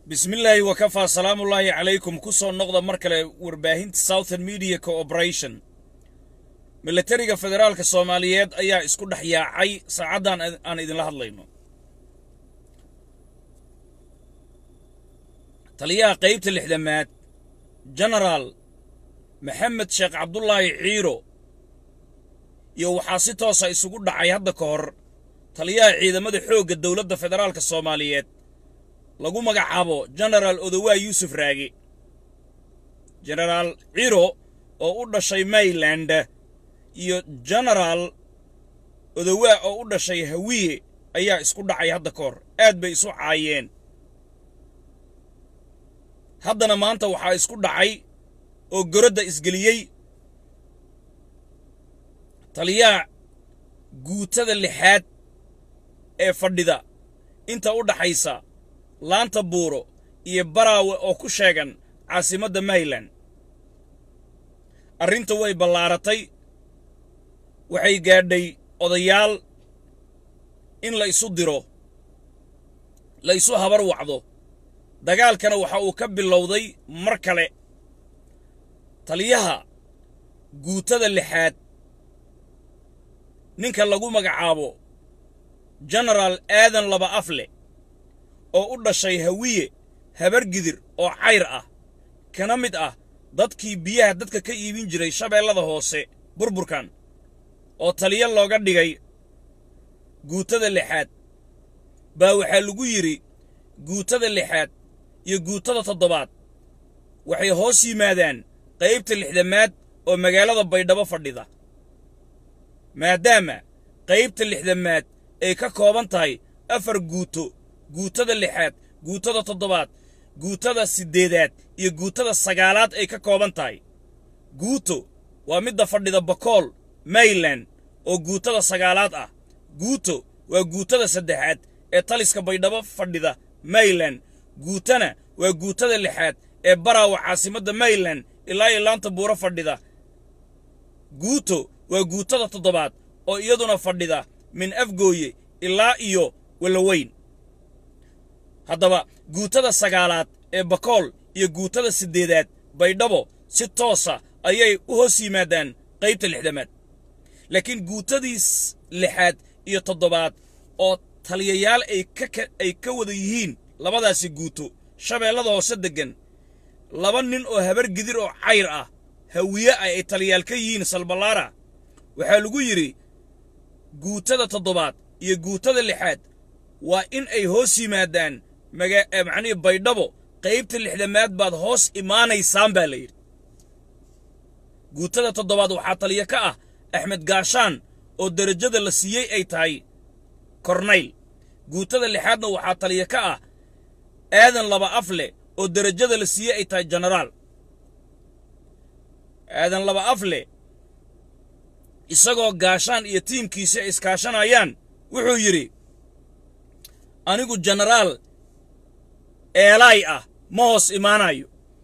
bismillaahi wakafaa salaamullaahi calaykum ku soo noqda mar kale warbaahinta southern media cooperation milatariga federaalka soomaaliyeed ayaa isku dhex yaacay saacaddan aan idinla hadlayno taliyaha qaybta lixdamaad genaraal maxamed sheekh cabdulaahi ciiro iyo waxaa si toosa isugu dhacay hadda ka hor taliyaha ciidamada xoogga dowladda federaalka soomaaliyeed lagu magacaabo genaraal odowaa yuusuf raage genaraal ciro oo u dhashay mayland iyo genaraal odowaa oo u dhashay hawiye ayaa isku dhacay hadda ka hor aad bay isu caayeen haddana maanta waxaa isku dhacay oo gorodda isgeliyey taliyaha guutada lixaad ee fadhida inta u dhaxaysa laanta buuro iyo baraawe oo ku sheegan caasimadda mayland arrinta way ballaaratay waxay gaadhay odayaal in la isu diro la isu habar wacdo dagaalkana waxa uu ka bilowday mar kale taliyaha guutada lixaad ninka lagu magacaabo genaraal aadan laba afle oo u dhashay hawiye habargidir oo cayr ah kana mid ah dadkii biyaha dadka ka iibin jiray shabeellada hoose burburkan oo taliyo looga dhigay guutada lixaad baa waxaa lagu yidhi guutada lixaad iyo guutada toddobaad waxay hoos yimaadaan qaybta lixdamaad oo magaalada baydhabo fadhida maadaama qaybta lixdamaad ay ka kooban tahay afar guuto guutada lixaad guutada toddobaad guutada siddeedaad iyo guutada sagaalaad ay ka kooban tahay guuto waa midda fadhida bakool mayland oo guutada sagaalaad ah guuto waa guutada saddexaad ee taliska baydhabo fadhida mayland guutana waa guutada lixaad ee baraawa caasimadda mayland ilaa iyo laanta buuro fadhida guuto waa guutada toddobaad oo iyaduna fadhida min afgooye ilaa iyo walaweyn haddaba guutada sagaalaad ee bakool iyo guutada siddeedaad baydhabo si toosa ayay u hoos yimaadaan qaybta lixdamaad laakiin guutadiis lixaad iyo toddobaad oo taliyayaal ay ka wada yihiin labadaasi guuto shabeellada hoose deggan laba nin oo habar gidir oo cayr ah hawiye ah ay taliyaal ka yihiin salballaara waxaa lagu yidhi guutada toddobaad iyo guutada lixaad waa in ay hoos yimaadaan macnihii baydhabo qaybta lixdamaad baad hoos imaanaysaan baa la yidhi guutada toddobaad waxaa taliya ka ah axmed gaashaan oo derajada la siiyey ay tahay kornayl guutada lixaadna waxaa taliya ka ah aadan laba afle oo derajada la siiyey ay tahay genaraal aadan laba afle isagoo gaashaan iyo tiimkiisi ay iskaashanayaan wuxuu yidhi anigu genaraal eelaay ah ma hoos imaanayo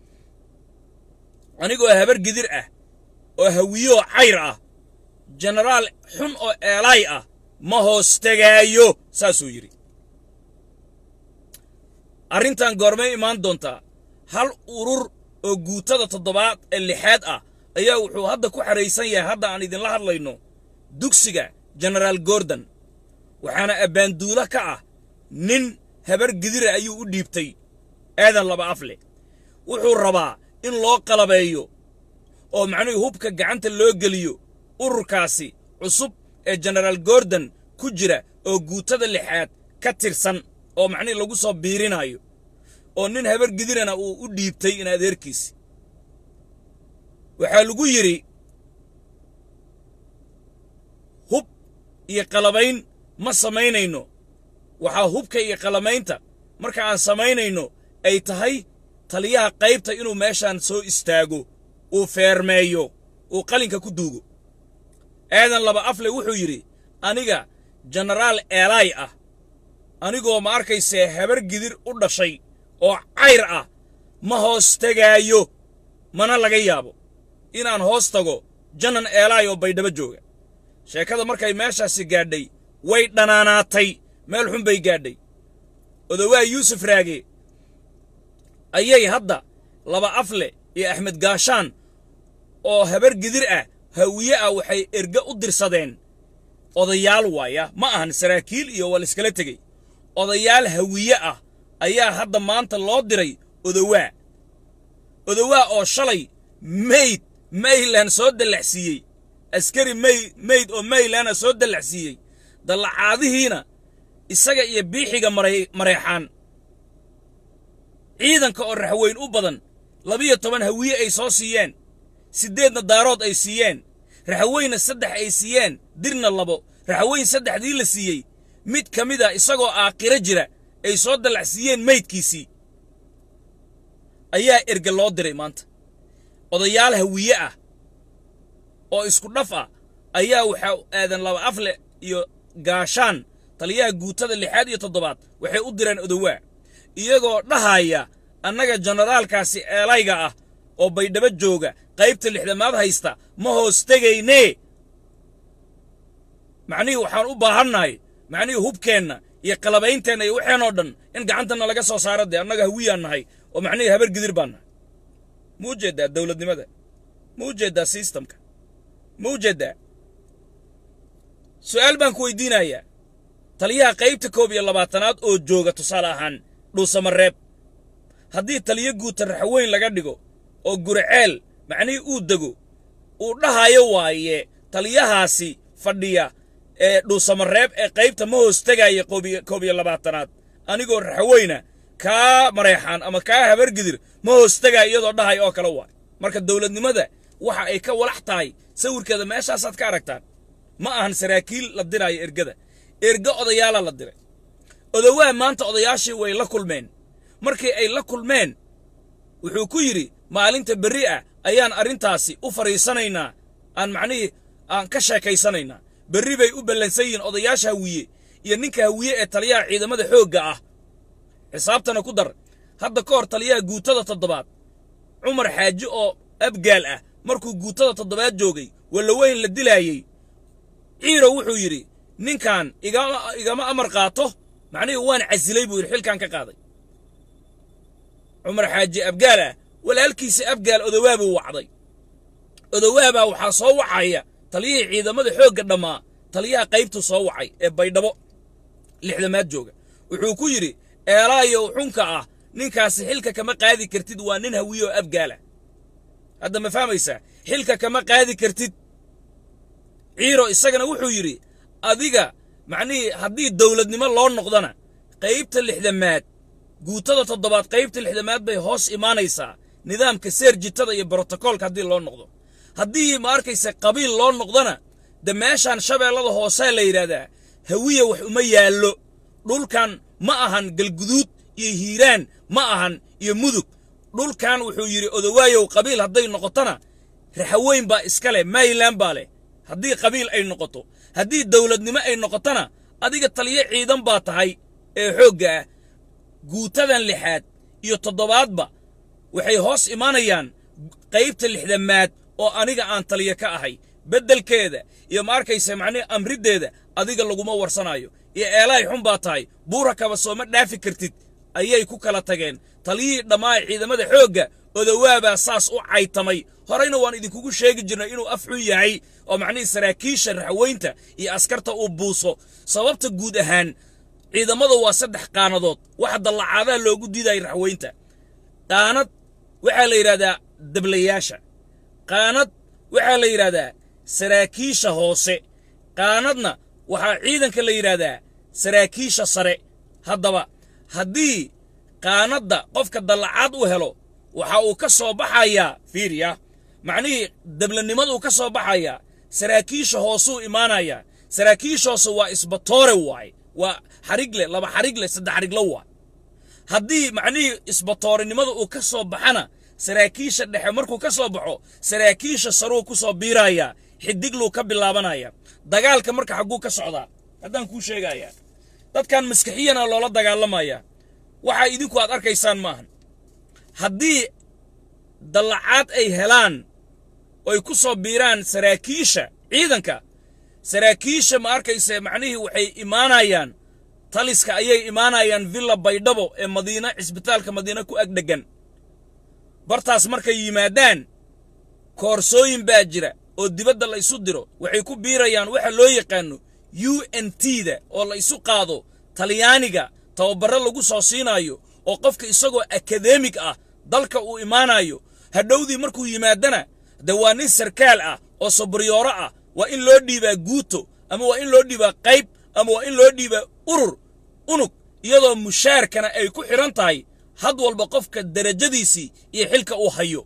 anigoo habar gidir ah oo hawiyoo cayr ah genaraal xun oo eelaay ah ma hoos tegaayo saasuu yidhi arrintan goormay imaan doontaa hal urur oo guutada toddobaad ee lixaad ah ayaa wuxuu hadda ku xahaysan yahay hadda aan idinla hadlayno dugsiga genaraal gordon waxaana abbaanduula ka ah nin habar gidira ayuu u dhiibtay aadan laba afle wuxuu rabaa in loo qalabeeyo oo macnuhu hubka gacanta loo geliyo ururkaasi cusub ee genaraal gordon ku jira oo guutada lixaad ka tirsan oo macnihii lagu soo biirinayo oo nin habar gidirana uu u dhiibtay in adeerkiisi waxaa lagu yidhi hub iyo qalabayn ma samaynayno waxaa hubka iyo qalamaynta marka aan samaynayno ay tahay taliyaha qaybta inuu meeshaan soo istaago uu feermeeyo uu qalinka ku duugo aadan laba afle wuxuu yidhi aniga genaraal eelaay ah anigoo ma arkaysee habar gidir u dhashay oo cayr ah ma hoos tegaayo mana laga yaabo inaan hoos tago janan eelaay oo baydhabo jooga sheekada markay meeshaasi gaadhay way dhanaanaatay meel xun bay gaadhay odowaa yuusuf raage ayay hadda laba afle iyo axmed gaashaan oo habar gidir ah hawiye ah waxay erge u dirsadeen odayaal waaya ma ahan saraakiil iyo waa layskala tegey odayaal hawiye ah ayaa hadda maanta loo diray odowaa odowaa oo shalay mayd mayland soo dallaxsiiyey askari may mayd oo maylana soo dallaxsiiyey dallacaadihiina isaga iyo biixiga mareexaan ciidanka oo raxweyn u badan labiyo toban hawiye ay soo siiyeen siddeedna daarood ay siiyeen raxweynna saddex ay siiyeen dirna labo raxweyn saddexdii la siiyey mid ka mid a isagoo aakhiro jira ay soo dallaxsiiyeen maydkiisii ayaa erge loo diray maanta odayaal hawiye ah oo isku dhaf ah ayaa waxaa aadan laba afle iyo gaashaan taliyaha guutada lixaad iyo toddobaad waxay u direen odowaa iyagoo dhahaya annaga jenaraalkaasi eelayga ah oo baydhabo jooga qaybta lixdamaad haysta ma hoos tegaynee macnihii waxaan u baahannahay macnihii hubkeenna iyo qalabaynteenna iyo waxeenoo dhan in gacantanna laga soo saaro dee annaga hawiyaan nahay oo macnihii habar gidir baan nahay ma u jeeddaa dowladnimada ma u jeeddaa sistamka ma u jeeddaa su'aal baan ku weydiinayaa taliyaha qaybta koob iyo labaatanaad oo jooga tusaale ahaan dhuusamareeb haddii taliyo guuta raxweyn laga dhigo oo guriceel macnihii uu dego uu dhahayo waaye taliyahaasi fadhiya ee dhuusamareeb ee qaybta ma hoos tegaya koob iyo labaatanaad anigoo raxweyna kaa mareexaan ama kaa habargidir ma hoos tegaya iyadoo dhahay oo kale waay marka dowladnimada waxa ay ka walax tahay sawirkeeda meeshaasaad ka aragtaan ma ahan saraakiil la diraayo ergada erge odayaala la diray odowaa maanta odayaashii way la kulmeen markii ay la kulmeen wuxuu ku yidhi maalinta berri ah ayaan arrintaasi u fadhiisanaynaa aan macnihii aan ka sheekaysanaynaa berri bay u ballansan yihiin odayaasha hawiye iyo ninka hawiye ee taliyaha ciidamada xoogga ah xisaabtana ku dar hadda ka hor taliyaha guutada toddobaad cumar xaaji oo abgaal ah markuu guutada toddobaad joogay wallaweyn la dilaayey ciiro wuxuu yidhi ninkan igama amar qaato macnihii waan casilay buu yidhi xilkan ka qaaday cumar xaaji abgaal ah walaalkiisa abgaal odowaa buu wacday odowaabaa waxaa soo wacaya taliyihii ciidamada xoogga dhammaa taliyaha qaybtu soo wacay ee baydhabo lixdamaad jooga wuxuu ku yidhi eelaayow xunka ah ninkaasi xilka kama qaadi kartid waa nin hawiye oo abgaala hadda ma fahmaysaa xilka kama qaadi kartid ciiro isagana wuxuu yidhi adiga macnihii haddii dowladnimo loo noqdana qaybta lixdamaad guutada toddobaad qaybta lixdamaad bay hoos imaanaysaa nidaamka seerjitada iyo brotokoolka haddii loo noqdo haddii ma arkaysa qabiil loo noqdona de meeshaan shabeellada hoosea la yidhaahdaa hawiye wax uma yaallo dhulkan ma ahan galguduud iyo hiiraan ma ahan iyo mudug dhulkan wuxuu yidhi odowaayow qabiil hadday noqotona raxaweyn baa iska leh maylan baa leh haddii qabiil ay noqoto haddii dowladnimo ay noqotona adiga taliyo ciidan baa tahay ee xoogga ah guutadan lixaad iyo toddobaadba waxay hoos imaanayaan qaybta lixdamaad oo aniga aan taliyo ka ahay beddelkeeda iyo ma arkaysa macnihi amriddeeda adiga laguma warsanaayo iyo eelaay xun baa tahay buura kaba sooma dhaafi kartid ayay ku kala tageen taliyihii dhammaa ciidamada xoogga odowaabaa saas u caytamay horeyna waan idinkugu sheegi jirnay inuu af xun yahay oo macnihii saraakiisha raxweynta iyo askarta uu buuso sababta guud ahaan ciidamada waa saddex qaanadood waxa dallacaadaha loogu diidaya raxweynta qaanad waxaa la yidhahdaa dablayaasha qaanad waxaa la yidhahdaa saraakiisha hoose qaanadna waxaa ciidanka la yidhaahdaa saraakiisha sare haddaba haddii qaanadda qofka dallacaad u helo waxa uu ka soo baxayaa fiiriya macnihii dablannimaduu ka soo baxayaa saraakiisha hoosuu imaanayaa saraakiisha hoose waa isbatoore waaye waa xarigle laba xarigle saddex xariglo waay haddii macnihii isbatoorenimada uu ka soo baxana saraakiisha dhexe markuu ka soo baxo saraakiisha saruu ku soo biirayaa xidigluu ka bilaabanaya dagaalka marka xagguu ka socdaa haddaan kuu sheegayaa dadkan maskixiyana loola dagaalamaya waxa idinku aad arkaysaan maahan haddii dallacaad ay helaan oy ku soo biiraan saraakiisha ciidanka saraakiisha ma arkayse macnihii waxay imaanayaan taliska ayay imaanayaan villa baydhabo ee madiina cisbitaalka madiina ku agdhegan bartaas markay yimaadaan koorsooyin baa jira oo dibadda la isu diro waxay ku biirayaan waxa loo yaqaano u n t da oo la isu qaado talyaaniga tababarro lagu soo siinayo oo qofka isagoo akademig ah dalka uu imaanayo hadhowdii markuu yimaadana de waa nin sarkaal ah oo sabriyooro ah waa in loo dhiibaa guuto ama waa in loo dhiibaa qayb ama waa in loo dhiibaa urur unug iyadoo mushaarkana ay ku xidhan tahay had walba qofka derajadiisii iyo xilka uu hayo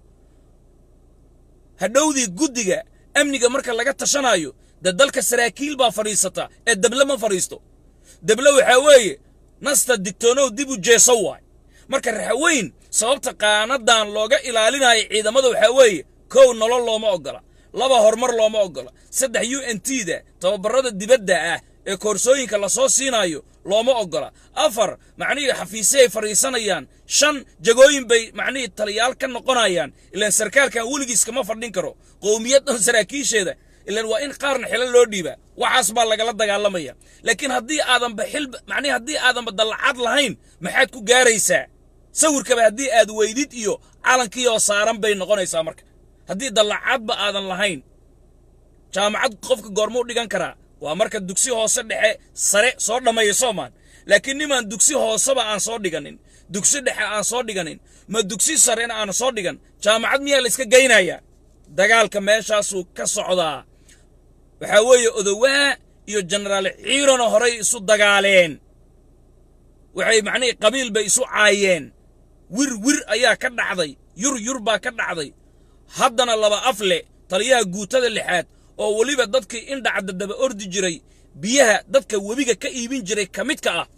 hadhowdii guddiga amniga marka laga tashanayo dee dalka saraakiil baa fadhiisata ee deble ma fadhiisto deble waxaa weeye nasta digtoonow dib u jeeso waay marka raxweyn sababta qaanadan looga ilaalinayo ciidamada waxaa weeye kow nolol looma oggola laba horumar looma oggola saddex u n t da tababarrada dibadda ah ee koorsooyinka lasoo siinayo looma oggola afar macnihii xafiisyaay fadhiisanayaan shan jagooyin bay macnihii taliyaal ka noqonayaan ilaan sarkaalkan weligiis kama fadhin karo qowmiyad dhan saraakiisheeda ilaan waa in qaarna xilo loo dhiibaa waxaas baa lagala dagaalamaya laakiin haddii aadanba xil macnihi haddii aadanba dallacad lahayn maxaad ku gaaraysaa sawirkaba haddii aad weydid iyo calankiioo saaran bay noqonaysaa marka haddii dallacadba aadan lahayn jaamacad qofka goormuu dhigan karaa waa marka dugsi hoose dhexe sare soo dhammeeya soomaan laakiin nimaan dugsi hooseba aan soo dhiganin dugsi dhexe aan soo dhiganin ma dugsi sarena aan soo dhigan jaamacad miyaa layska geynayaa dagaalka meeshaasuu ka socdaa waxaa weeye odowaa iyo jenaraal ciirona horay isu dagaaleen waxay macnihii qabiil bay isu caayeen wir wir ayaa ka dhacday yur yur baa ka dhacday haddana laba af leh taliyaha guutada lixaad oo weliba dadkii indhacda daba ordi jiray biyaha dadka webiga ka iibin jiray ka midka ah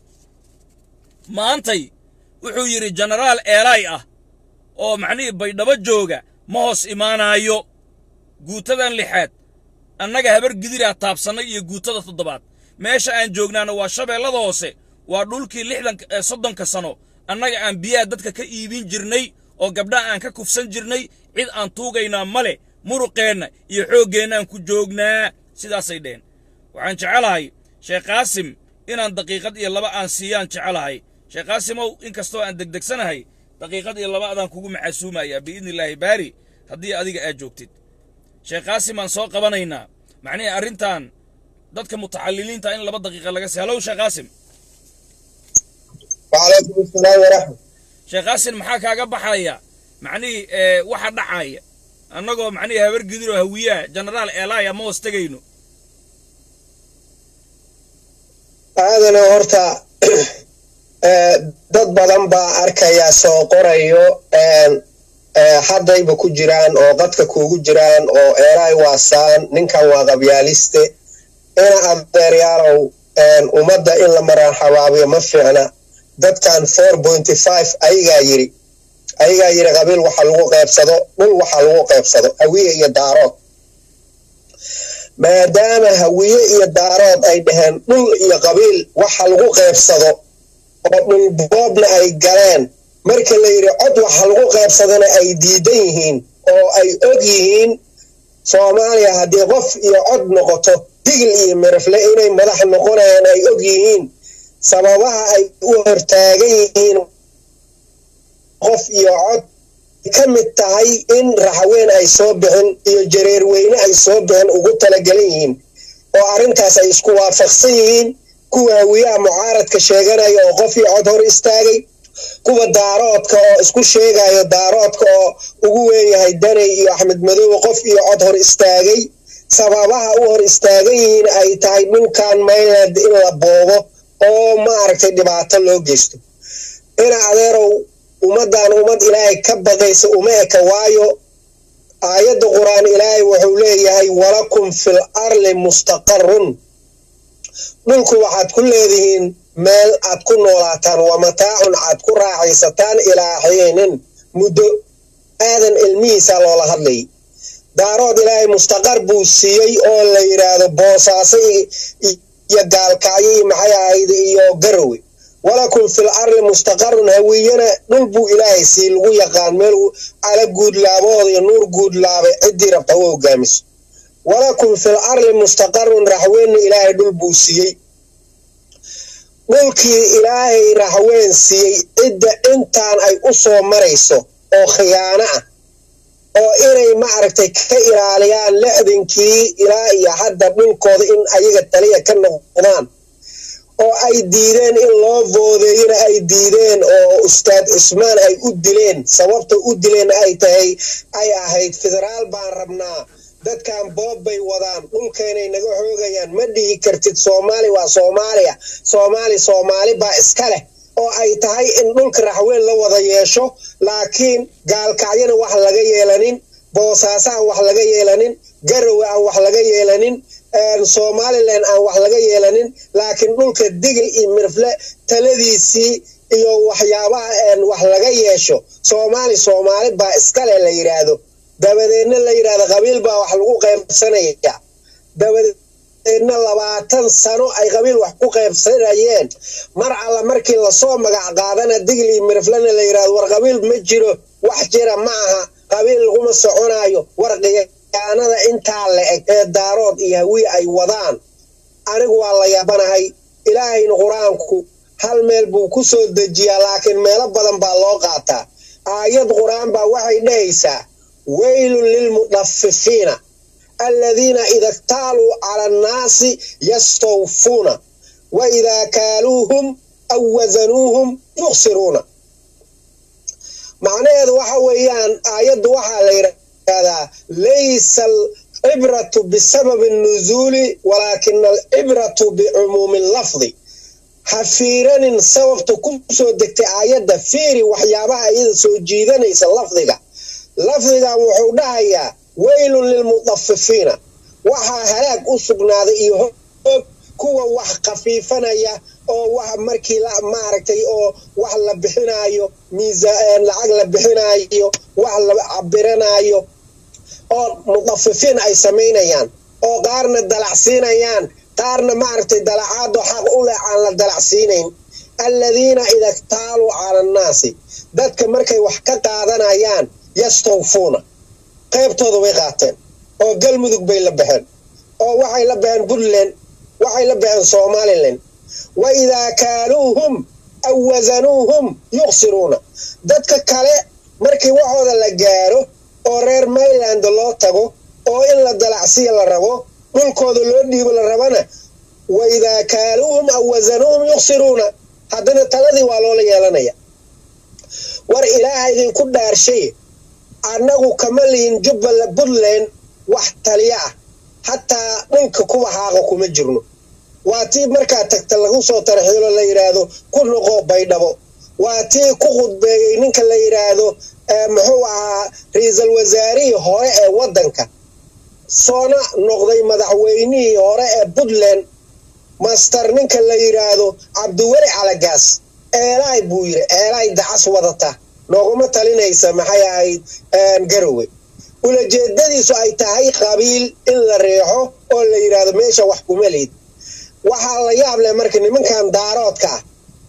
maantay wuxuu yidhi jenaraal eelaay ah oo macnihii baydhabo jooga ma hoos imaanaayo guutadan lixaad annaga habar gidiraa taabsannay iyo guutada toddobaad meesha aan joognaana waa shabeellada hoose waa dhulkii lixdan soddonka sano annaga aan biyaha dadka ka iibin jirnay oo gabdhaha aan ka kufsan jirnay cid aan tuugaynaa ma leh muruqeenna iyo xooggeennaaan ku joognaa sidaasay dheheen waxaan jecelahay sheekh qaasim inaan daqiiqad iyo laba aan siiyaan jecelahay sheekh qaasimow inkastoo aan degdegsanahay daqiiqad iyo laba adaan kugu macasuumayaa biidni illaahi baari haddii adiga aad joogtid sheekh qaasim aan soo qabanaynaa macnihii arrintan dadka mutacaliliinta in laba daqiiqa laga siiy hallow sheekh qaasim وعليكم السلام ورحمة sheekh qaasim maxaa kaaga baxaya macnihii waxa dhacaya annagoo macnihii habar gidiroo hawiyaha jenaraal eelaaya ma hoos tegayno aadana horta dad badan baa arkaya soo qorayo haddayba ku jiraan oo qadka kuugu jiraan oo eelaay waasaan ninkan waa qabyaaliste ina adeeryaalow ummadda in la maraan xabaabiyo ma fiicna dadkan four pointy five ayagaa yidhi ayagaa yidhi qabiil waxa lagu qaybsado dhul waxa lagu qaybsado hawiye iyo daarood maadaama hawiye iyo daarood ay dhaheen dhul iyo qabiil waxa lagu qaybsado oo dhulboobna ay galeen marka la yidhi cod waxa lagu qaybsadana ay diidan yihiin oo ay og yihiin soomaaliya haddii qof iyo cod noqoto digil iyo mirafle inay madax noqonayaan ay og yihiin sababaha ay u hortaagan yihiin qof iyo cod ka mid tahay in raxween ay soo bixin iyo jareer weyne ay soo bixin ugu talagelan yihiin oo arrintaas ay isku waafaqsan yihiin kuwa hawiyaha mucaaradka sheeganaya oo qof iyo cod hor istaagay kuwa daaroodka oo isku sheegayo daaroodka oo ugu weynyahay daney iyo axmed madoobe qof iyo cod hor istaagay sababaha u hor istaagan yihiin ay tahay dhulkan mayland in la boobo oo maaragtay dhibaato loo geysto ina adeerow ummaddan ummad ilaahay ka baqaysa uma eka waayo aayadda qur-aan ilaahay wuxuu leeyahay walakum fil arli mustaqarun dhulku waxaad ku leedihiin meel aad ku noolaataan wa mataacun aad ku raaxaysataan ilaa xiinin muddo aadan ilmihiisaa loola hadlayay daarood ilaahay mustaqar buu siiyey oo la yidhaahdo boosaaso iyo gaalkacyo iyo maxay ahayd iyo garowe walakum fil arli mustaqarun hawiyana dhul buu ilaahay sii lagu yaqaan meel cala guudlaabahooda iyo nuur guudlaabe ciddii rabta u hogaamiso walakum fil arli mustaqarun raxweenna ilaahay dhul buu siiyey dhulkii ilaahay raxween siiyey cidda intaan ay u soo marayso oo khiyaano ah oo inay maaragtay ka ilaaliyaan lixdankii ilaa iyo hadda dhulkooda in ayaga taliya ka noqdaan oo ay diideen in loo boodeeyana ay diideen oo ustaad cusmaan ay u dileen sababta u dileen ay tahay ay ahayd federaal baan rabnaa dadkan boob bay wadaan dhulkeenay naga xoogayaan ma dhihi kartid soomaali waa soomaaliya soomaali soomaali baa iska leh oo ay tahay in dhulka raxweyn la wada yeesho laakiin gaalkacyana wax laga yeelanin boosaaso aan wax laga yeelanin garowe aan wax laga yeelanin somalilan aan wax laga yeelanin laakiin dhulka digil iyo mirfle taladiisii iyo waxyaabaha wax laga yeesho soomaali soomaali baa iskale la yidhaahdo dabadeedna la yidhahdo qabiil baa wax lagu qaybsanaya dabadeedna labaatan sano ay qabiil wax ku qaybsanayeen mar alla markii lasoo magac qaadana digil iyo mirflena la yidhahdo war qabiil ma jiro wax jira ma aha qabiil laguma soconaayo war qiyaanada intaa la eg ee daarood iyo hawiye ay wadaan anigu waa la yaabanahay ilaahayna qur-aanku hal meel buu ku soo dejiyaa laakiin meelo badan baa loo qaataa aayad qur-aan baa waxay dhahaysaa weylun lilmudaffifiina aladiina ida iktaaluu cala annaasi yastawfuuna wa idaa kaaluuhum aw wasanuuhum yukhsiruuna macnaheedu waxa weeyaan aayaddu waxaa la yidhahdaa laysa alcibratu bisababi nuzuuli walaakina alcibratu bicumuumi lafdi ha fiiranin sababta ku soo degtay aayadda fiiri waxyaabaha iyada soo jiidanaysa lafdiga lafdigan wuxuu dhahayaa weylun lilmudaffifiina waxaa halaag u sugnaaday iyo hoog kuwa wax khafiifanaya oo wax markii maaragtay oo wax la bixinaayo miisaan lacag la bixinaayo wax la cabiranaayo oo mudafifiin ay samaynayaan oo qaarna dalacsiinayaan qaarna maaragtay dalacaado xaq u leh aan la dalacsiinayn alladiina ida iktaaluu cala annaasi dadka markay wax ka qaadanayaan yastawfuuna qaybtooda way qaateen oo galmudug bay la baxeen oo waxay la baxeen puntland waxay la baxeen somalilan wa idaa kaaluuhum aw wasanuuhum yuqsiruuna dadka kale markii waxooda la gaaro oo reer mayland loo tago oo in la dalacsiya la rabo dhulkooda loo dhiibo la rabana wa idaa kaaluuhum aw wasanuuhum yuqsiruuna haddana taladii waa loola yeelanaya war ilaaha idinku dhaarshay annagu kama lihin jubbala puntland wax taliya ah hataa dhulka kuwa xaaqa kuma jirno waa tii markaa tagta lagu soo tarxiilo la yidhaahdo ku noqo baydhabo waa tii ku khudbeeyey ninka la yidhaahdo muxuu ahaa ra-iisul wasaarihii hore ee waddanka soona noqday madaxweynihii hore ee puntland master ninka la yidhaahdo cabdiweli calagaas eelaay buu yidhi eelaay dacas wadata nooguma talinaysa maxay ahayd garowe ulajeedadiisu ay tahay qabiil in la reexo oo la yidhaahdo meesha wax kuma leyd waxaa la yaab leh marka nimankan daaroodka ah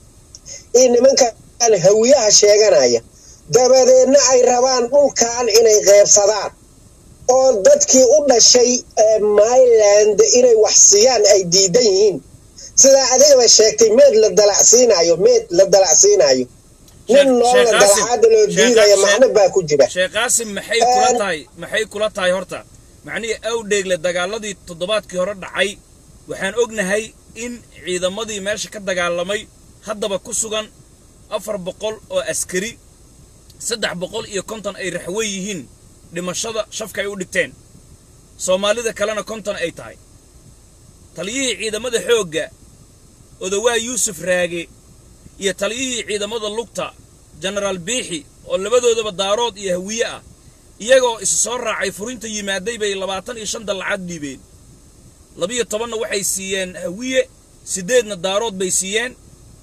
iyo nimankan hawiyaha sheeganaya dabadeedna ay rabaan dhulkan inay qeybsadaan oo dadkii u dhashay myland inay wax siiyaan ay diidan yihiin sidaa adigaba sheegtay meed la dalacsiinayo meed la dalacsiinayo nin noola dalacaada loo diidaya macno baa ku jira sheekh qaasim maxay kula tahay maxay kula tahay horta macnihii awdheegle dagaaladii toddobaadkii hore dhacay waxaan ognahay in ciidamadii meesha ka dagaalamay haddaba ku sugan afar boqol oo askari saddex boqol iyo konton ay raxwe yihiin dhimashada shafka ay u dhigteen soomaalida kalena konton ay tahay taliyihii ciidamada xoogga odawaa yuusuf raage iyo taliyihii ciidamada lugta jenaraal biixi oo labadoodaba daarood iyo hawiye ah iyagoo is soo raacay furinta yimaaday bay labaatan iyo shan dallacad dhiibeen labiyo tobanna waxay siiyeen hawiye siddeedna daarood bay siiyeen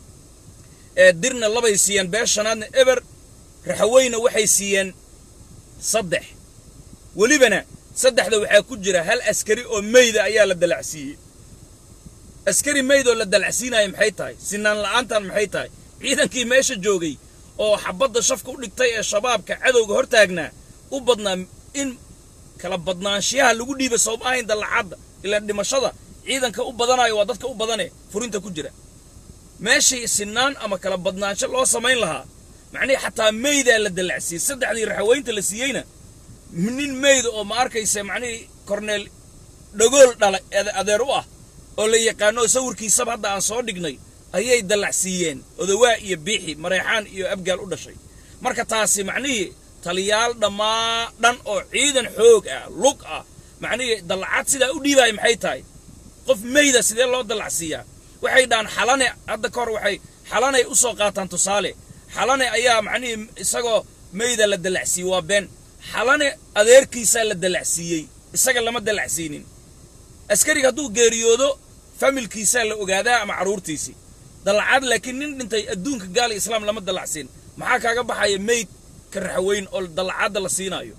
ee dirna labay siiyeen beer shanaadna eber raxaweyna waxay siiyeen saddex welibana saddexda waxaa ku jira hal askari oo meyda ayaa la dalacsiiyey askari meyd oo la dalacsiinaya maxay tahay sinaan la'aantan maxay tahay ciidankii meesha joogay oo xabadda shafka u dhigtay ee shabaabka cadowga hor taagnaa u badnaa in kala badnaanshiyaha lagu dhiiba sooma ahayn dallacadda ilaa dhimashada ciidanka u badanayo waa dadka u badane furinta ku jira meeshii sinaan ama kala badnaansho loo samayn lahaa macnihi xataa meydaa la dallacsiiyey saddexdii raxaweynta la siiyeyna nin meyda oo ma arkaysa macnihii korneel dhagool dhala adeer u ah oo la yaqaano sawirkiisaba hadda aan soo dhignay ayay dallacsiiyeen odawaa iyo biixi mareexaan iyo abgaal u dhashay marka taasi macnihii taliyaal dhammaa dhan oo ciidan xoog ah lug ah macnihii dallacad sidaa u dhiibaaya maxay tahay qof meyda sidee loo dallacsiiyaa waxay dhahaan xalane hadda ka hor waxay xalanay u soo qaataan tusaale xalane ayaa macnihii isagoo meyda la dallacsiiyey waa been xalane adeerkiisaa la dallacsiiyey isaga lama dallacsiinin askariga hadduu geeriyoodo familkiisaa la ogaadaa ama carruurtiisii dallacad laakiin nin dhintay adduunka gaal iyo islaam lama dallacsiin maxaa kaaga baxaya meyd ka raxweyn oo dallacadda la siinaayo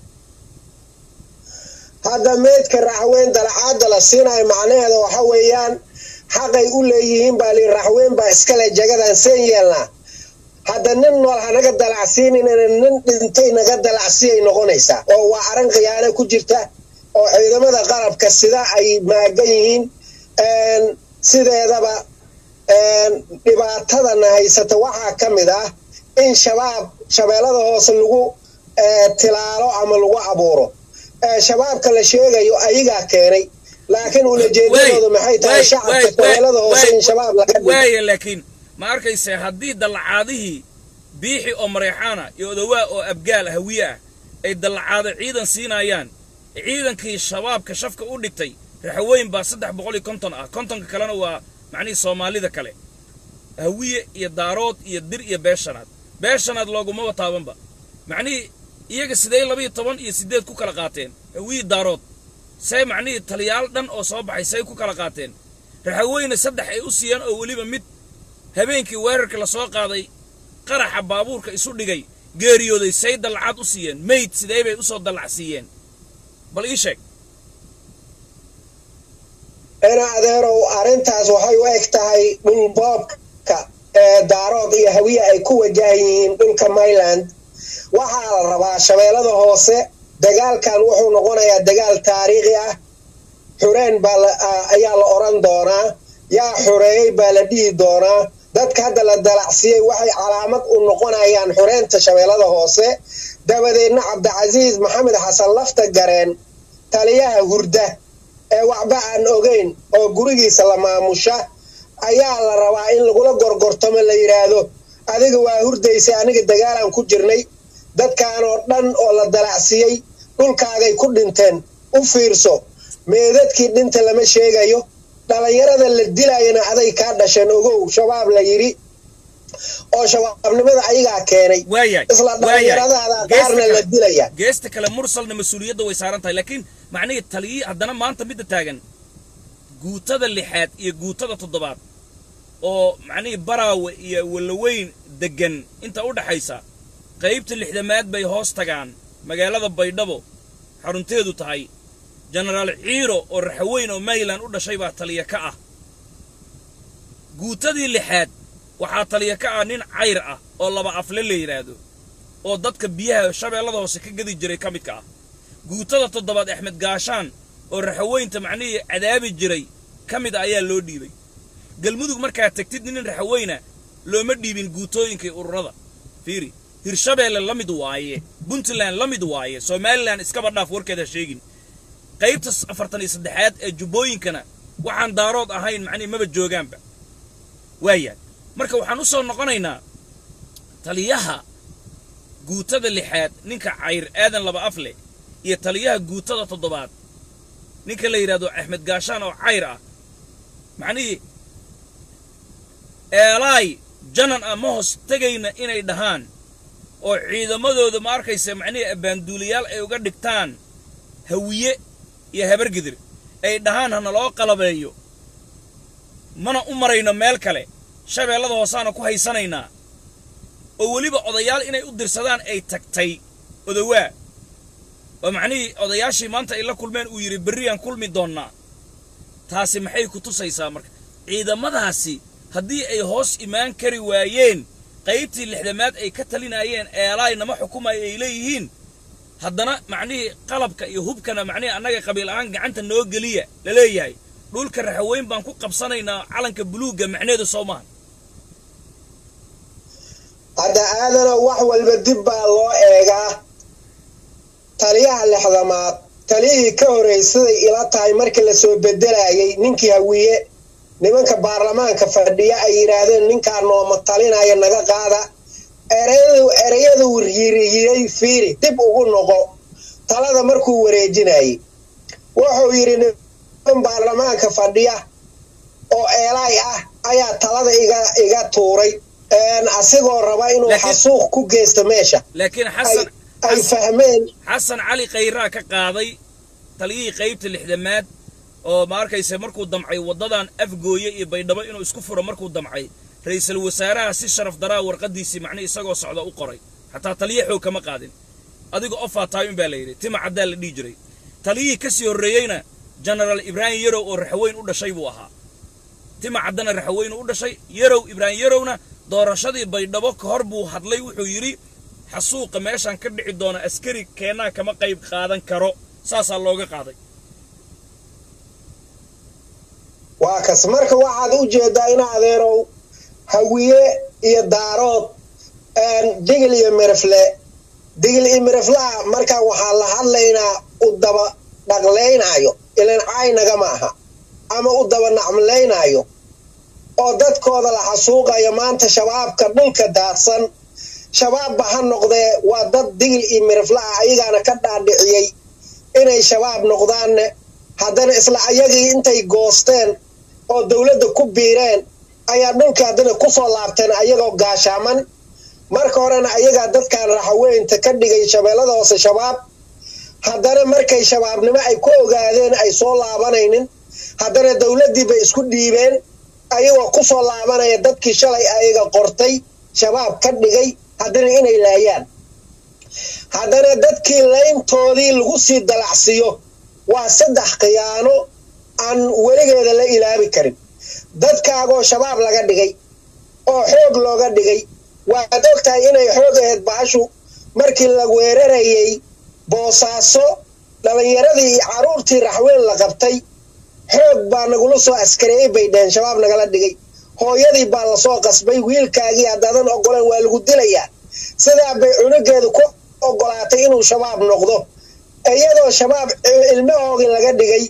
hadda meydka raxweyn dalacaadda la siinayo macnaheeda waxa weeyaan xaqay u leeyihiin baa lii raxweyn baa iskale jagadan seen yeelnaa hadda nin nool hanaga dalacsiininana nin dhintay naga dalacsiyay noqonaysaa oo waa arrin khiyaano ku jirta oo ciidamada qalabka sida ay maagan yihiin sideedaba dhibaatadana haysata waxaa ka mid ah in shabaab shabeellada hoose lagu tilaalo ama lagu abuuro shabaabka la sheegayo ayagaa keenay laakiin ulajeedadooda maxay tahay shacabka shabeellada hoose in shabaab laga waaya laakiin ma arkaysa haddii dallacaadihii biixi oo mareexaana iyo odawaa oo abgaal hawiye ah ay dallacaado ciidan siinayaan ciidankii shabaabka shafka u dhigtay raxweyn baa saddex boqol iyo konton ah kontonka kalena waa macnihii soomaalida kale hawiye iyo daarood iyo dir iyo beeshanaad beeshanaad loogumaba taabanba macnihii iyaga sidee labayo toban iyo siddeed ku kala qaateen hawiye daarood see macnihii taliyaal dhan oo soo baxay say ku kala qaateen raxaweyne saddex ay u siiyeen oo weliba mid habeenkii weerarka la soo qaaday qaraxa baabuurka isu dhigay geeriyooday say dallacad u siiyeen meyd sidee bay u soo dallacsiiyeen bal ii sheeg ina adeerow arrintaas waxay u eg tahay dhulboobka ee daarood iyo hawiye ay ku wajahan yihiin dhulka mayland waxaa la rabaa shabeellada hoose dagaalkan wuxuu noqonayaa dagaal taariikhi ah xureen baa ayaa la odhan doonaa yaa xureeyey baa la dhihi doonaa dadka hadda la dalacsiyey waxay calaamad u noqonayaan xureenta shabeellada hoose dabadeedna cabdicasiis maxamed xasan lafta gareen taliyaha hurda ee waxba aan ogeyn oo gurigiisa la maamusha ayaa la rabaa in lagula gorgortamo la yidhaahdo adiga waa hurdaysay aniga dagaalaan ku jirnay dadkan oo dhan oo la dalacsiyey dhulkaagay ku dhinteen u fiirso meedadkii dhinta lama sheegayo dhallinyarada la dilayana aday kaa dhasheen ogow shabaab la yidhi oo shabaabnimada ayagaa keenay isla dhallinyaradaada qaarna la dilaya geesta kale mursalna mas-uuliyadda way saaran tahay laakiin macnihii taliyii haddana maanta midda taagan guutada lixaad iyo guutada toddobaad oo macnihii baraawe iyo wallaweyn deggan inta u dhaxaysa qaybta lixdamaad bay hoos tagaan magaalada baydhabo xarunteedu tahay jenaraal ciiro oo raxweyn oo mayland u dhashay baa taliya ka ah guutadii lixaad waxaa taliya ka ah nin cayr ah oo laba afle la yidhaahdo oo dadka biyaha shabeellada hoose ka gedi jiray ka midka ah guutada toddobaad axmed gaashaan oo raxaweynta macnihii cadaabi jiray ka mid a ayaa loo dhiibay galmudug markaa tegtid nin raxaweyna looma dhiibin guutooyinkii ururada fiiri hirshabeelle la mid waaye puntland la mid waaye somalilan iskaba dhaaf warkeed ha sheegin qaybta afartan iyo saddexaad ee jubbooyinkana waxaan daarood ahayn macnihi maba joogaanba waayaa marka waxaan u soo noqonaynaa taliyaha guutada lixaad ninka cayr aadan laba af leh iyo taliyaha guutada toddobaad ninka la yidhahdo axmed gaashaan oo cayr ah macnihii eelaay janan ah ma hoos tegayna inay dhahaan oo ciidamadooda ma arkaysa macnihii abbaanduuliyaal ay uga dhigtaan hawiye iyo habargidir ay dhahaan hana loo qalabeeyo mana u marayno meel kale shabeellada hoosaana ku haysanaynaa oo weliba odayaal inay u dirsadaan ay tagtay odowaa oo macnihii odayaashii maanta ay la kulmeen uu yidhi berriyaan kulmi doonnaa taasi maxay ku tusaysaa marka ciidamadaasi haddii ay hoos imaan kari waayeen qaybtii lixdamaad ay ka talinaayeen eelaay nama xukumaya ay leeyihiin haddana macnihii qalabka iyo hubkana macnihii annaga qabiil ahaan gacanta noo geliya la leeyahay dhulka raxaweyn baan ku qabsanaynaa calanka buluugga macneedu soo maaha hadda aadana wax walba dib baa loo eegaa taliyaha lixdamaad taliyihii ka horraysaday ila tahay markii lasoo bedelayay ninkii hawiye nimanka baarlamaanka fadhiya ay yidhaahdeen ninkaa nooma talinaya naga qaada ereyadu ereyaduu yiriyiray fiiri dib ugu noqo talada markuu wareejinayay wuxuu yidhi niman baarlamaanka fadhiya oo eelaay ah ayaa talada iga iga tuuray asigoo raba inuu xasuuq ku geysto meesha laakiin xasan ay fahmeen xasan cali khayraa ka qaaday taliyihii qaybta lixdamaad oo ma arkayse markuu damcay waddadan afgooye iyo baydhabo inuu isku furo markuu damcay ra-iisul wasaaraha si sharaf daraa warqaddiisii macni isagoo socda u qoray xataa taliya xoog kama qaadin adiga ofaa tahay un baa la yidhi tima caddaa la dhihi jiray taliyihii ka sii horreeyeyna genaraal ibraahim yarow oo raxweyn u dhashay buu ahaa tima caddana raxweynu u dhashay yarow ibraahim yarowna doorashadii baydhabo ka hor buu hadlay wuxuu yidhi xasuuqa meeshaan ka dhici doona askari keennaa kama qayb qaadan karo saasaa looga qaaday waa kas marka waxaad u jeedaa in adeerow hawiye iyo daarood digil iyo mirifle digil iyo miriflaha markaa waxaa la hadlaynaa u daba dhaqlaynaayo ilan caynaga ma aha ama u daba nacmlaynaayo oo dadkooda la xasuuqayo maanta shabaabka dhulka daadsan shabaabba ha noqdee waa dad digil iyo mirifla ah ayagaana ka dhaadhiciyey inay shabaab noqdaanne haddana isla ayagii intay goosteen oo dowladda ku biireen ayaa dhulka haddana kusoo laabteen ayagoo gaashaaman marka horena ayagaa dadkan raxaweynta ka dhigay shabeellada hoose shabaab haddana markay shabaabnimo ay ku ogaadeen ay soo laabanaynin haddana dowladdii bay isku dhiibeen ayagoo kusoo laabanaya dadkii shalay ayaga qortay shabaab ka dhigay haddana inay laayaan haddana dadkii layntoodii lagu sii dalacsiiyo waa saddex khiyaano aan weligeeda la ilaabi karin dadkaagoo shabaab laga dhigay oo xoog looga dhigay waad ogtahay inay xoog ahayd baashu markii la weerarayay boosaaso dhallinyaradii iyo carruurtii raxweyn la qabtay xoog baa nagula soo askareeyey bay dheheen shabaab nagala dhigay hooyadii baa lasoo qasbay wiilkaagii haddaadan ogolaan waa lagu dilayaa sidaa bay cunugeedu ku ogolaatay inuu shabaab noqdo iyadoo shabaab ilmahoogii laga dhigay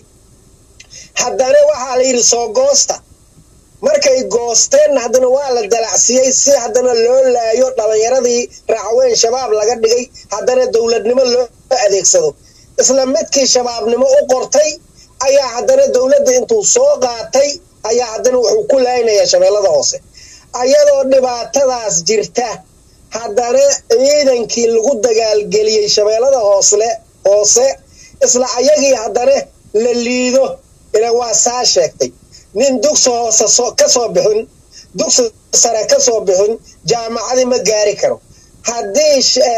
haddana waxaa la yidhi soo goosta markay goosteenna haddana waa la dalacsiyey si haddana loo laayo dhallinyaradii raxweyn shabaab laga dhigay haddana dowladnimo loo adeegsado isla midkii shabaabnimo u qortay ayaa haddana dowladda intuu soo qaatay ayaa haddana wuxuu ku laaynayaa shabeellada hoose ayadoo dhibaatadaas jirta haddana ciidankii lagu dagaalgeliyey shabeellada hoosle hoose isla ayagii haddana la liido ila waa saa sheegtay nin dugsi hoose ka soo bixin dugsi sare ka soo bixin jaamacadii ma gaari karo haddii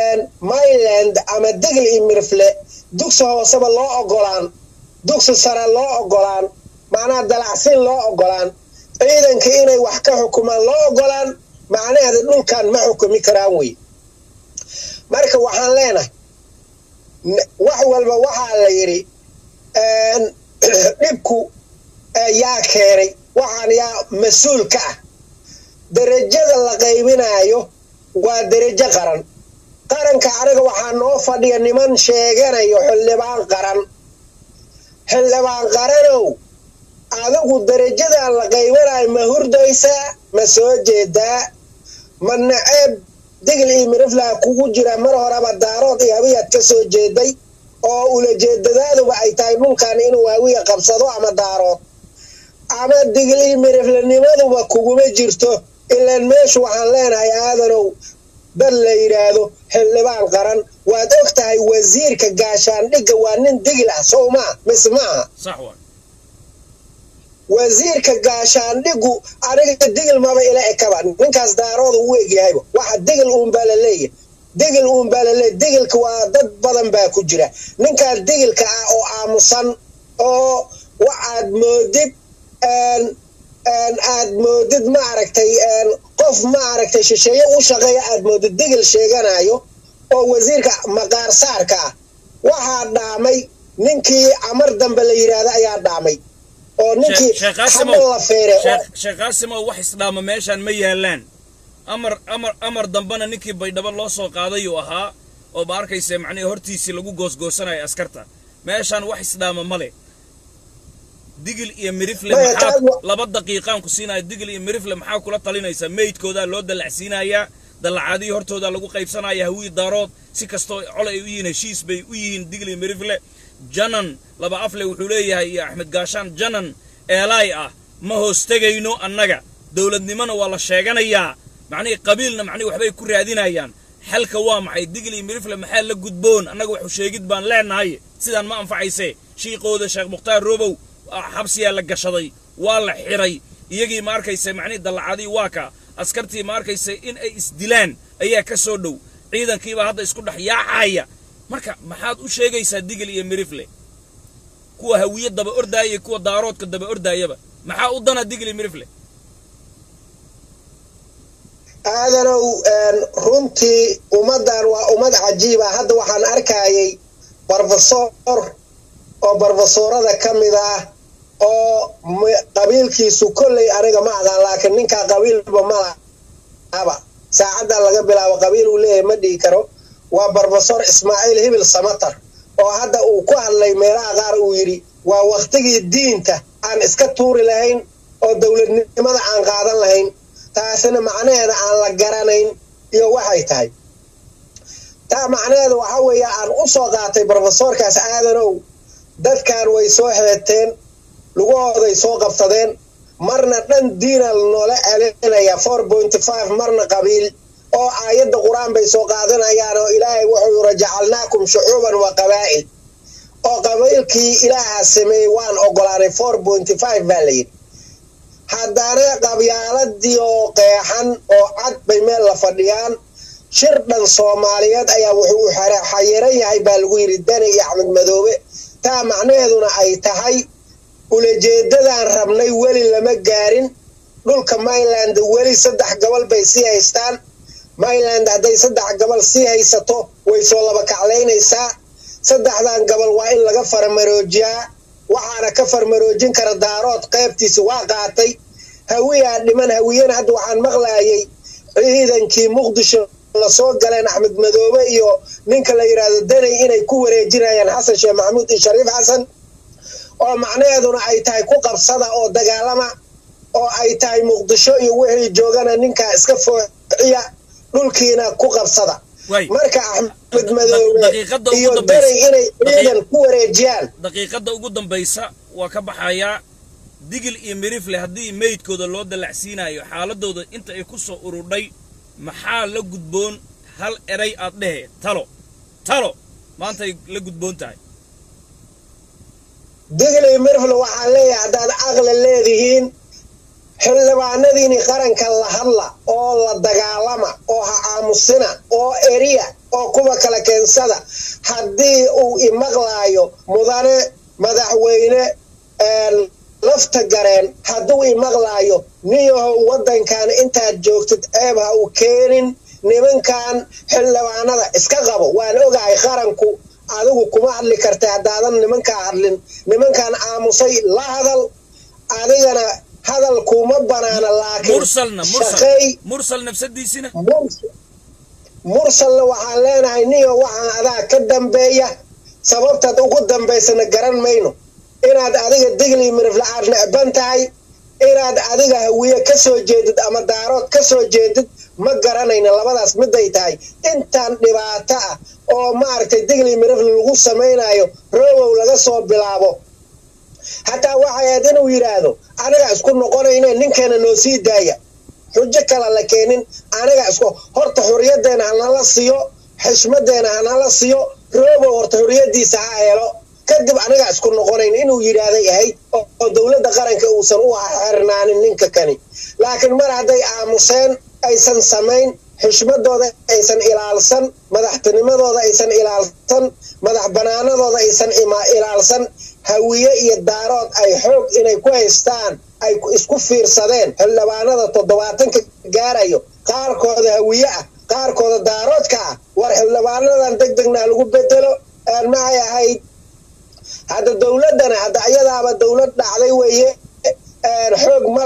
myland ama digl iyo mirfle dugsi hooseba loo ogolaan dugsi sare loo ogolaan macnaha dalacsiin loo ogolaan ciidanka inay wax ka xukumaan loo ogolaan macnaheeda dhulkan ma xukumi karaan wey marka waxaan leenahay wax walba waxaa la yidhi dhibku yaa keenay waxaan yaa mas-uul ka ah derajada la qaybinaayo waa derajo qaran qaranka anaga waxaa noo fadhiya niman sheeganayo xildhibaan qaran xildhibaan qaranow adigu derajadan la qaybanayo ma hurdaysaa ma soo jeedaa ma naceeb digil iyo miriflaa kugu jira mar horeba daarood iyo hawiyaad ka soo jeeday oo ulajeedadaaduba ay tahay dhulkan inuu hawiya qabsado ama daarood ama digil iyo miriflanimaduba kuguma jirto ilaan meeshu waxaan leenahay aadanow dad la yidhaahdo xildhibaan qaran waad og tahay wasiirka gaashaandhigga waa nin digil ah sow maa mise maaha wasiirka gaashaandhigu aniga digil maba ila ekaba ninkaas daarooda u eegyahayba waxa digil uunbaa la leeyahy digil uunbaa laleeyahy digilka waa dad badan baa ku jira ninkaas digilka ah oo aamusan oo waxaad moodid aad moodid ma aragtay qof ma aragtay shisheeye u shaqeeya aad moodid digil sheeganayo oo wasiirka maqaar saarka ah waxaa dhaamay ninkii amar dambe la yidhaahda ayaa dhaamay oo ninkii xabal la feere sheekh qaasimow wax isdhaama meeshaan ma yaalaan amar amar amar dambena ninkii baydhabo loo soo qaadayuu ahaa oo ma arkaysa macnihi hortiisii lagu goosgoosanayo askarta meeshaan wax isdhaama male digil iyo mirifle Maya, maxaa taas wa- laba daqiiqaan ku siinaya digil iyo mirifle maxaa kula talinaysaa meydkoodaa loo dallacsiinayaa dallacaadihii hortoodaa lagu qaybsanaya hawii daarood si kastoo col ay u yihiin heshiis bay u yihiin digil iyo mirifle janan laba afle wuxuu leeyahay iyo axmed gaashaan janan eelaay ah ma hoos tegayno annaga dowladnimona waa la sheeganayaa macnihii qabiilna macnihi waxbay ku raadinayaan xalka waa maxay digil iyo mirifle maxaa la gudboon annaga waxu sheegid baan leenahay sidaan ma anfacayse shiiqooda sheekh mukhtaar robow ah, xabsiyaa la gashaday waa la xiray iyagii ma arkaysa macnihii dallacadii waa ka askartii ma arkaysa in ay isdilaan ayaa ka soo dhow ciidankiibaa hadda isku dhex yaacaya marka maxaad u sheegaysaa digil iyo mirifle kuwa hawiye daba ordaaya iyo kuwa daaroodka daba ordaayaba maxaa u dana digil iyo mirifle aadanow een, runtii ummaddan waa ummad cajiiba hadda waxaan arkayay barofesor oo barofesorada ka mid ah oo m- qabiilkiisu kolley aniga ma aqaan laakiin ninkaa qabiilba ma lahaba saacaddan laga bilaabo qabiil uu leeyahay ma dhihi karo waa barofesor ismaaciil hibil samatar oo hadda uu ku hadlay meelaha qaar uu yidhi waa waktigii diinta aan iska tuuri lahayn oo dowladnimada aan qaadan lahayn taasina macnaheeda aan la garanayn iyo waxay tahay taa macnaheeda waxa weeye aan u soo qaatay brofesorkaas aadanow dadkan way soo xeeteen lugahooday soo qabsadeen marna dhan diina noola celinaya four pointy five marna qabiil oo aayadda qur-aan bay soo qaadanayaan oo ilaahay wuxuu yiri jacalnaakum shucuuban wa qabaa'il oo qabiilkii ilaaha sameeyey waan ogolaanay four pointy five baa la yidhi haddana qabyaaladii oo qeexan oo cad bay meel la fadhiyaan shir dhan soomaaliyeed ayaa wuxuu u xere- xayiran yahay baa lagu yidhi dani iyo axmed madoobe taa macnaheeduna ay tahay ulajeedadan rabnay weli lama gaarin dhulka mainland weli saddex gobol bay sii haystaan mainland hadday saddex gobol sii haysato way soo laba kaclaynaysaa saddexdan gobol waa in laga farmaroojiyaa waxaana ka farmaroojin kara daarood qaybtiisi waa qaatay hawiyaa dhiman hawiyana hadda waxaan maqlaayay ciidankii muqdisho lasoo galeen axmed madoobe iyo ninka la yidhaahdo daney inay ku wareejinayaan xasan sheekh maxamuud iyo shariif xasan oo macnaheeduna ay tahay ku qabsada oo dagaalama oo ay tahay muqdisho iyo wixii joogana ninkaa iska foociya dhulkiina ku qabsada Way. marka axmed madoobe daqiiqadda ugu iyo dambaysa. daney inay ciidan ku wareejiyaan daqiiqadda ugu dambaysa waa ka baxayaa digil iyo mirifle haddii meydkooda loo dallacsiinayo xaaladooda inta ay ku soo ururdhay maxaa la gudboon hal eray aad dhehe talo talo maantay la gudboon tahay digley mirfle waxaan leeyahay haddaad caqli leedihiin xildhibaanadiini qaranka la hadla oo la dagaalama oo ha aamusina oo eriya oo kuwa kala keensada haddii uu imaqlaayo mudane madaxweyne een, lafta gareen hadduu imaqlaayo niyahow waddankan intaad joogtid ceeb ha u keenin nimankan xildhibaanada iska qabo waan ogahay qaranku adigu kuma hadli karta haddaadan nimankaa hadlin nimankan aamusay la hadal adigana hadal kuma banaana laakiin mursalna mursal shaqeey mursal nafsadiisina murs- mursalna waxaan leenahay niyo waxaan adaa ka dambeeya sababtaad ugu dambaysana garan mayno inaad adiga digli mirifle aad necban tahay inaad adiga hawiye ka soo jeedid ama daarood ka soo jeedid ma garanayna labadaas miday tahay intaan dhibaato ah oo maaragtay digli mirifle lagu samaynayo rowow laga soo bilaabo hataa waxay ahayd inuu yidhaahdo anaga isku noqonayne ninkeena noo sii daaya xujo kale la keenin anaga isku horta xurriyadeena hanala siiyo xishmadeena hanala siiyo roobow horta xurriyadiisa ha helo kadib anaga isku noqonayn inuu yidhaahday ahayd oo oo dowladda qaranka uusan u xirnaanin ninka kani laakiin mar hadday aamuseen aysan samayn xushmadooda aysan ilaalsan madaxtinimadooda aysan ilaalsan madax banaanadooda aysan ima- ilaalsan hawiye iyo daarood ay xoog inay ku haystaan ay ku- isku fiirsadeen xildhibaanada toddobaatanka gaarayo qaarkooda hawiye ah qaarkooda daaroodka ah war xildhibaanadan deg degna ha lagu bedelo een maxay ahayd hadda dowladdana hadda ayadaaba dowlad dhacday weeye een xoog ma laha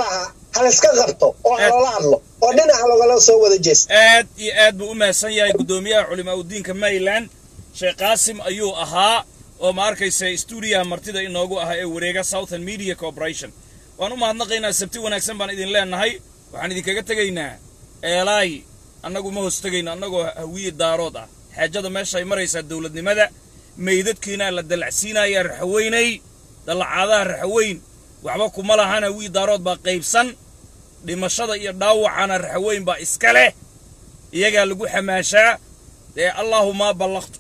halayska qabto oo haloola hadlo oo dhinaca logala soo wada jeesta aad iyo aad buu u mahadsan yahay guddoomiyaha culimaa udiinka maryland sheekh qaasim ayuu ahaa oo ma arkaysa stuudiyaha martida inoogu ahaa ee wareega southern media corporation waan u mahadnaqaynaa sabti wanaagsan baan idin leenahay waxaan idinkaga tegaynaa eelaay annagu ma hoos tegayno annagoo hawiye daarood ah xaajada meeshaay maraysaa dowladnimada meydadkiina la dalacsiinayaa raxaweynay dallacaadaha raxaweyn waxba kuma lahan hawiye daarood baa qaybsan dhimashada iyo dhaawacana raxaweyn baa iska leh iyagaa lagu xamaashaa dee allaahumaa ballaqtu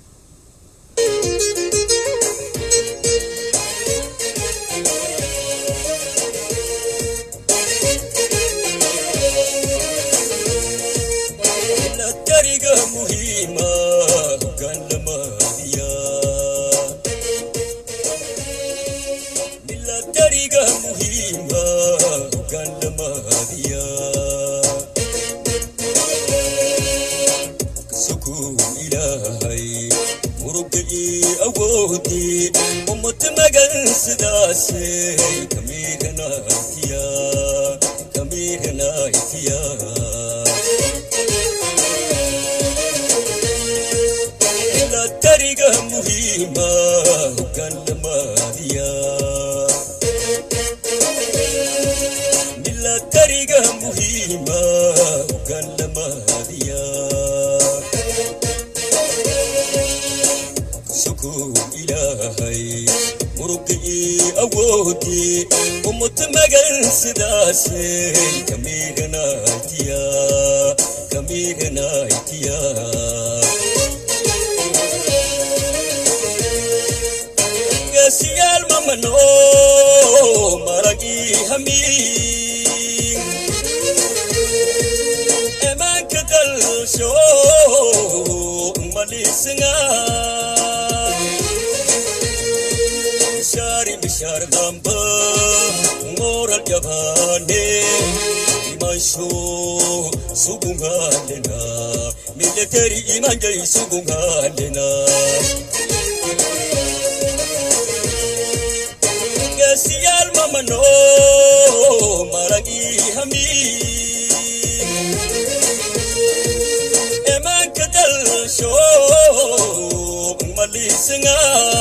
tariga muhiima hoggaan lamaadiya milatariga muhiima hoggaan lamaadiya kasukuu ilaahay muruga ii awoodii ummad magan sidaase kamiiranaitiya kamiiranaitiya tariga muhiima hoggaan lamaadiya milatariga muhiima hoggaan lamaadiya sukuu ilaahay muruga ii awoodii ummad magan sidaase kamiiranaitiya kamiiranaitiya gasiyaal mamano maragii hamiin emaanka dalsho malisinga bishaari bishaar damba ngoral jabaane imansho sugungalena military imanjay sugungalena gasiyaal mamano maragii hamiin emaanka dalsho malisinga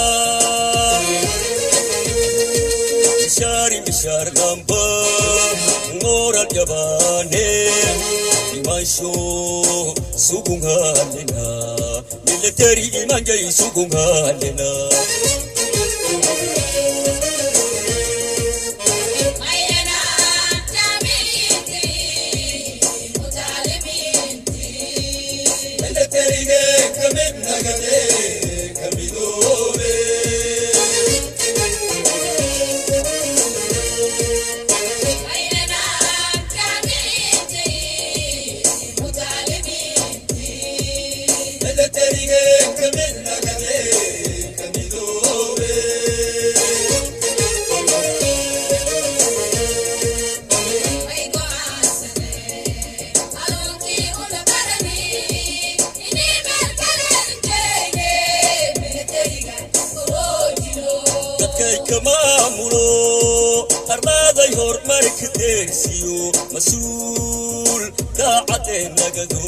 bishaari bishaar damba ngoral jabaane imansho sugungalena military imanjay sugungalena militariga kamid nagade kamidoobe militariga kamid nagade kamidoobe dadkay ka maamulo armaaday horumarka deegsiyo mas-uul daacadee nagado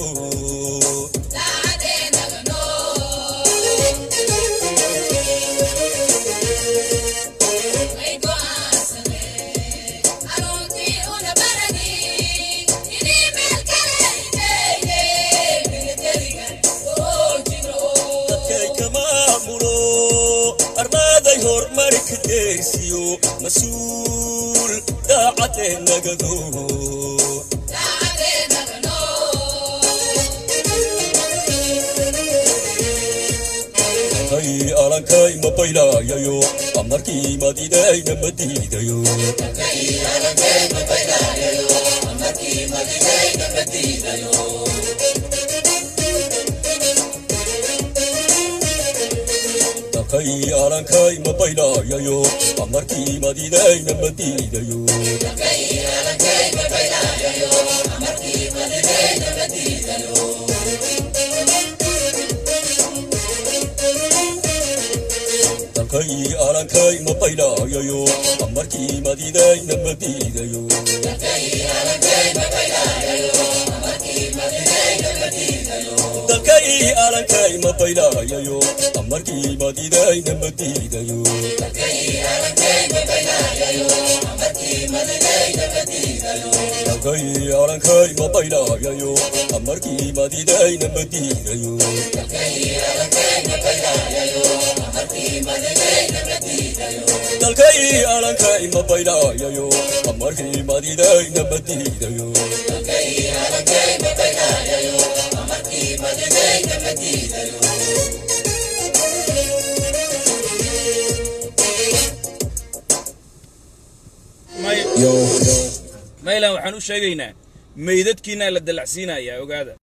dadkay ka maamulo armaaday horumarka deegsiyo mas-uul daacadee nagado hay alankay ma baylaayayo amarkii madiidayna ma diidayo dalkay alankay ma baylaayayo amarkii madiidayna ma diidayo dalkay calankay ma baylayayo amarkii madiidayna ma diidayo dalkay calankay ma baylayayo amarkii madiidayna ma diidayo dalkay calankay ma baylayayo amarkii madiidayna ma diidayo dalkay calankay ma baylayayo amarkii madiidayna ma diidayo maylan waxaan u sheegaynaa meydadkiinaa la dalacsiinayaa ogaada